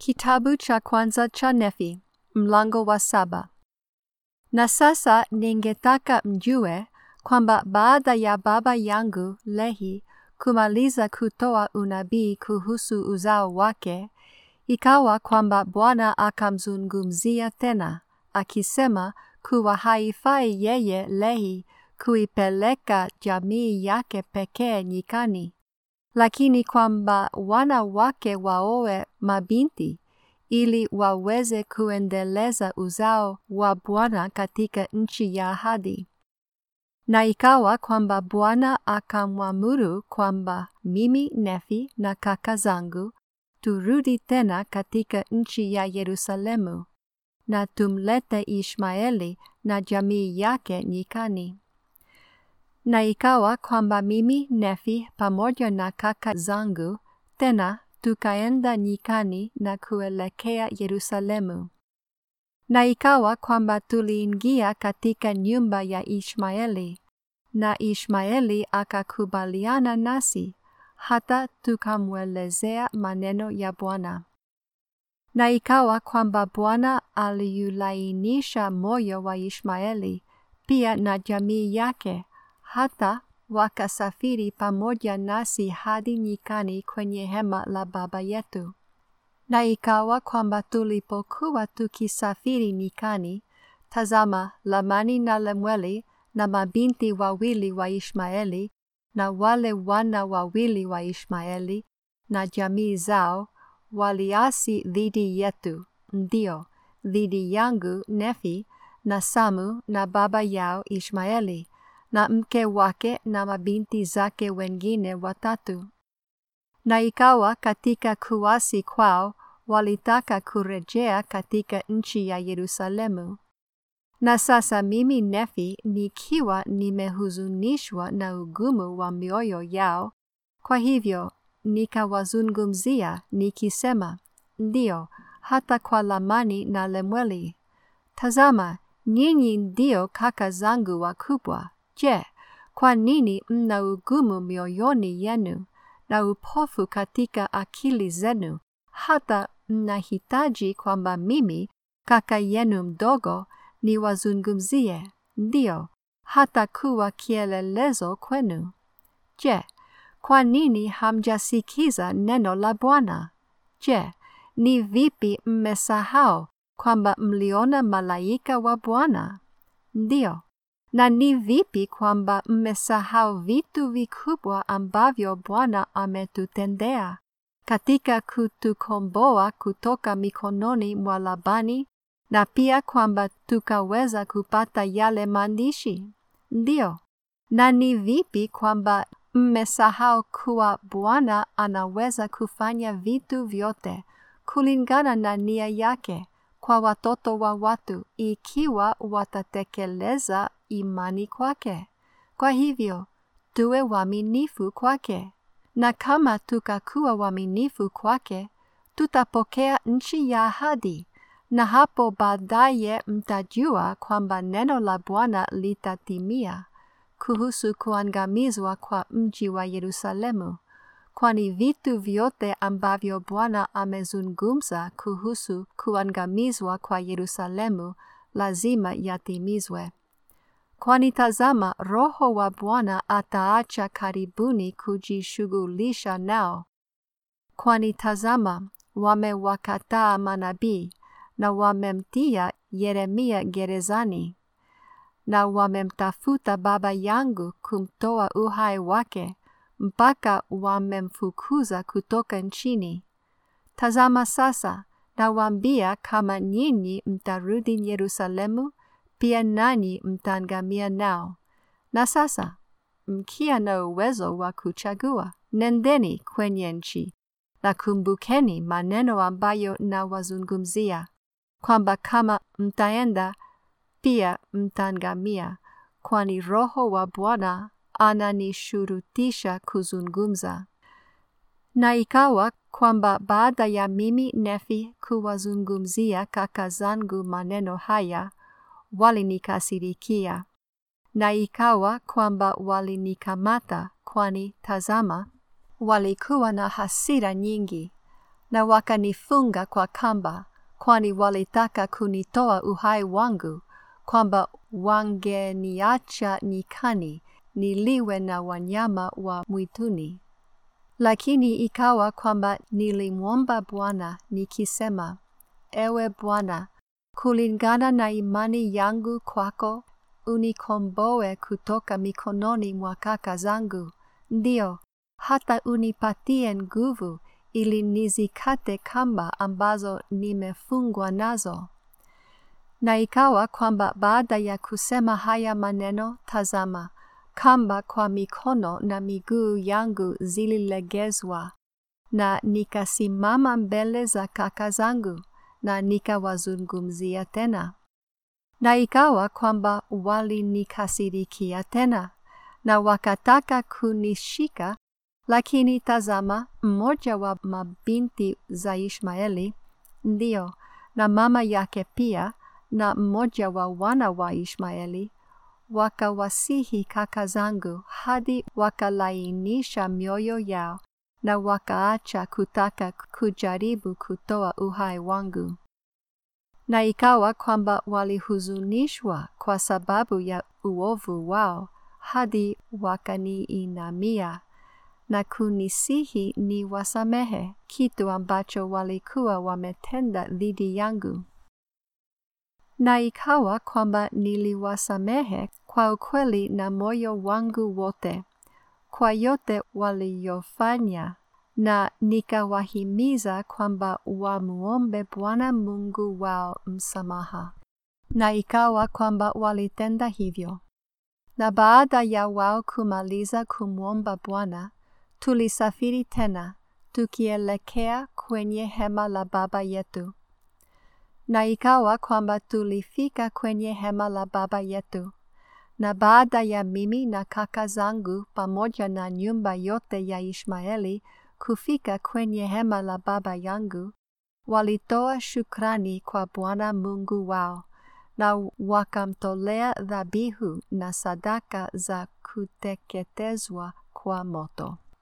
Kitabu cha kwanza cha Nefi, mlango wa saba. Na sasa ningetaka mjue kwamba baada ya baba yangu Lehi kumaliza kutoa unabii kuhusu uzao wake, ikawa kwamba Bwana akamzungumzia tena, akisema kuwa haifai yeye Lehi kuipeleka jamii yake pekee nyikani, lakini kwamba wana wake waoe mabinti ili waweze kuendeleza uzao wa Bwana katika nchi ya ahadi. Na ikawa kwamba Bwana akamwamuru kwamba mimi Nefi na kaka zangu turudi tena katika nchi ya Yerusalemu na tumlete Ishmaeli na jamii yake nyikani. Na ikawa kwamba mimi Nefi pamoja na kaka zangu tena tukaenda nyikani na kuelekea Yerusalemu. Na ikawa kwamba tuliingia katika nyumba ya Ishmaeli, na Ishmaeli akakubaliana nasi, hata tukamwelezea maneno ya Bwana. Na ikawa kwamba Bwana aliulainisha moyo wa Ishmaeli pia na jamii yake, hata wakasafiri pamoja nasi hadi nyikani kwenye hema la baba yetu. Na ikawa kwamba tulipokuwa tukisafiri nyikani, tazama, Lamani na Lemueli na mabinti wawili wa Ishmaeli na wale wana wawili wa Ishmaeli na jamii zao waliasi dhidi yetu, ndio dhidi yangu Nefi na Samu na baba yao Ishmaeli na mke wake na mabinti zake wengine watatu. Na ikawa katika kuasi kwao walitaka kurejea katika nchi ya Yerusalemu. Na sasa mimi Nefi nikiwa nimehuzunishwa na ugumu wa mioyo yao, kwa hivyo nikawazungumzia nikisema, ndio hata kwa Lamani na Lemueli, tazama, nyinyi ndio kaka zangu wakubwa. Je, kwa nini mna ugumu mioyoni yenu na upofu katika akili zenu, hata mnahitaji kwamba mimi kaka yenu mdogo niwazungumzie, ndio hata kuwa kielelezo kwenu? Je, kwa nini hamjasikiza neno la Bwana? Je, ni vipi mmesahau kwamba mliona malaika wa Bwana? Ndio. Na ni vipi kwamba mmesahau vitu vikubwa ambavyo Bwana ametutendea katika kutukomboa kutoka mikononi mwa Labani na pia kwamba tukaweza kupata yale maandishi? Ndio. Na ni vipi kwamba mmesahau kuwa Bwana anaweza kufanya vitu vyote kulingana na nia yake kwa watoto wa watu ikiwa watatekeleza imani kwake. Kwa hivyo, tuwe waaminifu kwake. Na kama tukakuwa waaminifu kwake, tutapokea nchi ya ahadi, na hapo baadaye mtajua kwamba neno la Bwana litatimia kuhusu kuangamizwa kwa mji wa Yerusalemu, kwani vitu vyote ambavyo Bwana amezungumza kuhusu kuangamizwa kwa Yerusalemu lazima yatimizwe. Kwani tazama, Roho wa Bwana ataacha karibuni kujishughulisha nao. Kwani tazama, wamewakataa manabii na wamemtia Yeremia gerezani na wamemtafuta baba yangu kumtoa uhai wake mpaka wamemfukuza kutoka nchini. Tazama sasa, nawaambia kama nyinyi mtarudi Yerusalemu, pia nanyi mtaangamia nao. Na sasa mkia na uwezo wa kuchagua, nendeni kwenye nchi na kumbukeni maneno ambayo nawazungumzia, kwamba kama mtaenda pia mtaangamia, kwani Roho wa Bwana ananishurutisha kuzungumza. Na ikawa kwamba baada ya mimi Nefi kuwazungumzia kaka zangu maneno haya, walinikasirikia. Na ikawa kwamba walinikamata, kwani tazama, walikuwa na hasira nyingi, na wakanifunga kwa kamba, kwani walitaka kunitoa uhai wangu, kwamba wangeniacha nyikani niliwe na wanyama wa mwituni. Lakini ikawa kwamba nilimwomba Bwana nikisema, Ewe Bwana, kulingana na imani yangu kwako, unikomboe kutoka mikononi mwa kaka zangu, ndio hata unipatie nguvu ili nizikate kamba ambazo nimefungwa nazo. Na ikawa kwamba baada ya kusema haya maneno, tazama, kamba kwa mikono na miguu yangu zililegezwa, na nikasimama mbele za kaka zangu na nikawazungumzia tena. Na ikawa kwamba walinikasirikia tena, na wakataka kunishika, lakini tazama, mmoja wa mabinti za Ishmaeli, ndio, na mama yake pia, na mmoja wa wana wa Ishmaeli, wakawasihi kaka zangu hadi wakalainisha mioyo yao na wakaacha kutaka kujaribu kutoa uhai wangu. Na ikawa kwamba walihuzunishwa kwa sababu ya uovu wao hadi wakaniinamia na kunisihi ni wasamehe kitu ambacho walikuwa wametenda dhidi yangu. Na ikawa kwamba niliwasamehe kwa ukweli na moyo wangu wote, kwa yote waliyofanya, na nikawahimiza kwamba wamuombe Bwana Mungu wao msamaha. Na ikawa kwamba walitenda hivyo. Na baada ya wao kumaliza kumwomba Bwana, tulisafiri tena, tukielekea kwenye hema la baba yetu. Na ikawa kwamba tulifika kwenye hema la baba yetu, na baada ya mimi na kaka zangu pamoja na nyumba yote ya Ishmaeli kufika kwenye hema la baba yangu, walitoa shukrani kwa Bwana Mungu wao, na wakamtolea dhabihu na sadaka za kuteketezwa kwa moto.